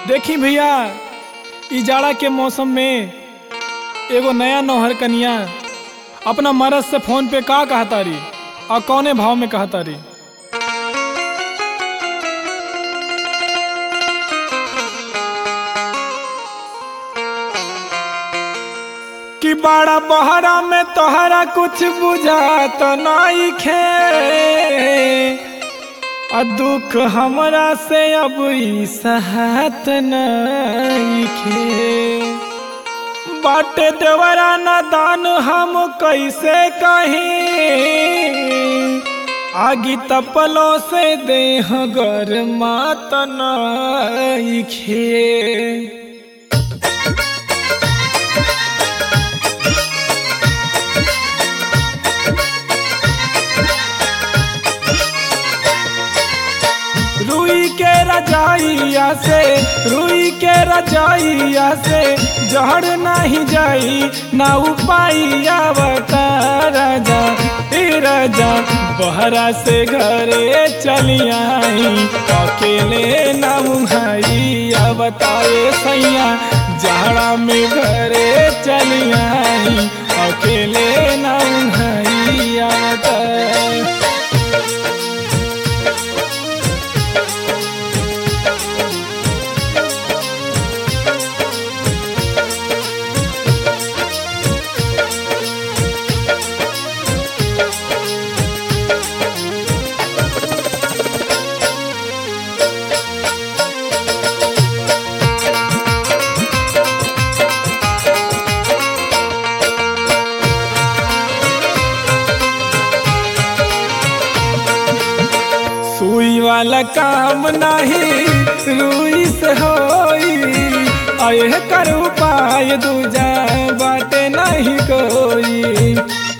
देखी भैया इ जाड़ा के मौसम में एगो नया नौहर कनिया अपना मरद से फोन पे का कहतारी और कौने भाव में कहतारी कि बड़ा बहरा में तोहरा कुछ बुझात नहीं खे आ दुख हमरा से अब ई सहत नइखे बाटे देवरा न दान हम कैसे कहीं आगी तपलों से देह गरमात नइखे रुई के रजाइया से रुई के रजाइया से जहर नहीं जाई ना उपाइया बता राजा ए राजा बहरा से घरे चली आई अकेले ना मुहाइया बताए सैया जाड़ा में घरे चली आई अकेले ना मुहाइया बताए सुई वाला काम नहीं रुई से होई अये कर उपाय दूजा बाटे नहीं कोई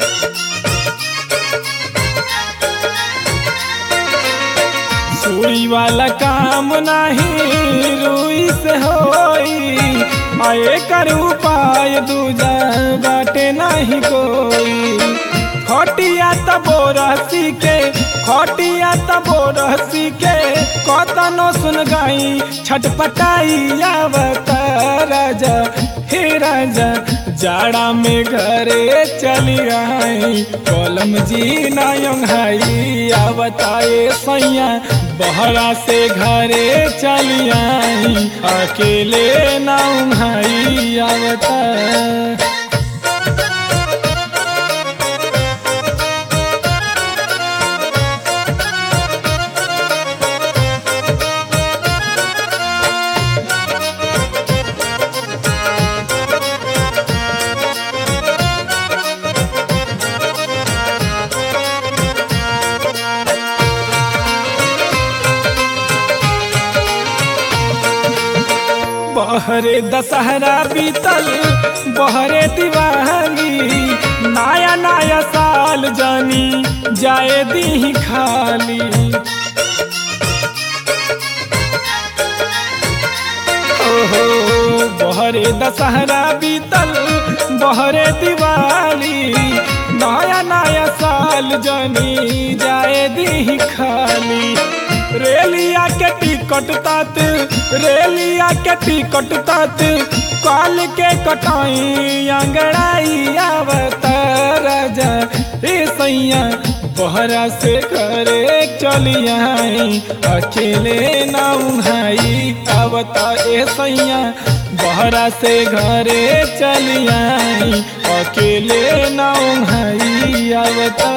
सुई वाला काम नहीं रुई से होई अये कर उपाय दूजा बाटे नहीं कोई खटिया तबो रसी के खटिया तबो रसी के कतनो सुन गई छटपटाई आवत राजा हे राजा जाड़ा में घरे चली आई कलम जी नाई आवताए सैया बहरा से घरे चली आई अकेले नाई आवता बहरे दशहरा बीतल बहरे दिवाली नया नया साल जानी जाए दी खाली ओहो बहरे दशहरा बीतल बहरे दिवाली नया नया साल जानी जाए दी खाली रेलिया के टिकट तात रेलिया के टिकट तात काल के कटाई अंगड़ाई आवत राजा ए सैया बहरा से घरे चली आई अकेले ना उहाई आवता ए सैया बहरा से घरे चली आई अकेले ना उहाई आवता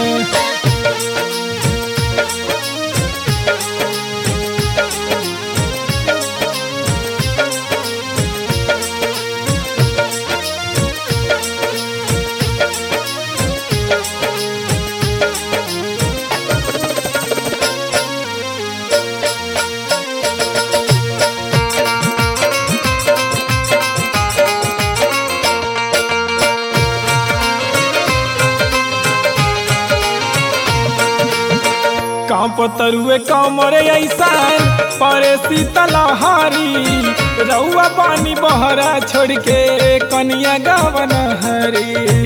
कांपतरुए कमरे ऐसान परे शीतलहारी रउआ पानी बहरा छोड़ के कनिया गावन हरी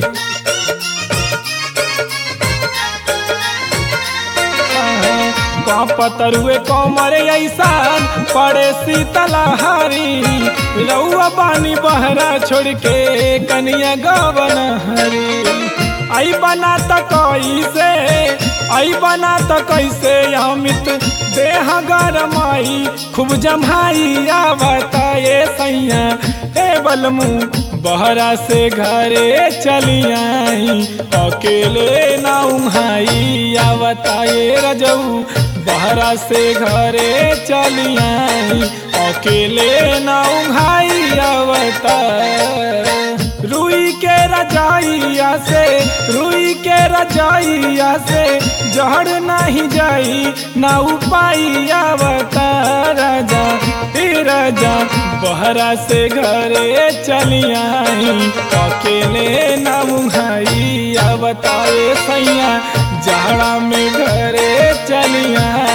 पतरुए कमर ऐसान पड़े शीतलहारी रउआ पानी बहरा छोड़ के कनिया गवन हरी आई बना त कैसे आई बना त कैसे अमित देह गरमाई खूब जमाई आवता ये सैया ए बलमू बहरा से घरे चली आई अकेले ना उहाई आवता ये रजऊ बहरा से घरे चली आई अकेले ना उहाई आवता रुई के रजाइया से रुई के रजाइया से जहर नहीं जाई ना उपाइया बता राजा हे राजा बहरा से घरे चली आई अकेले ना मुहाई बताए सैया जहरा में घरे चली आई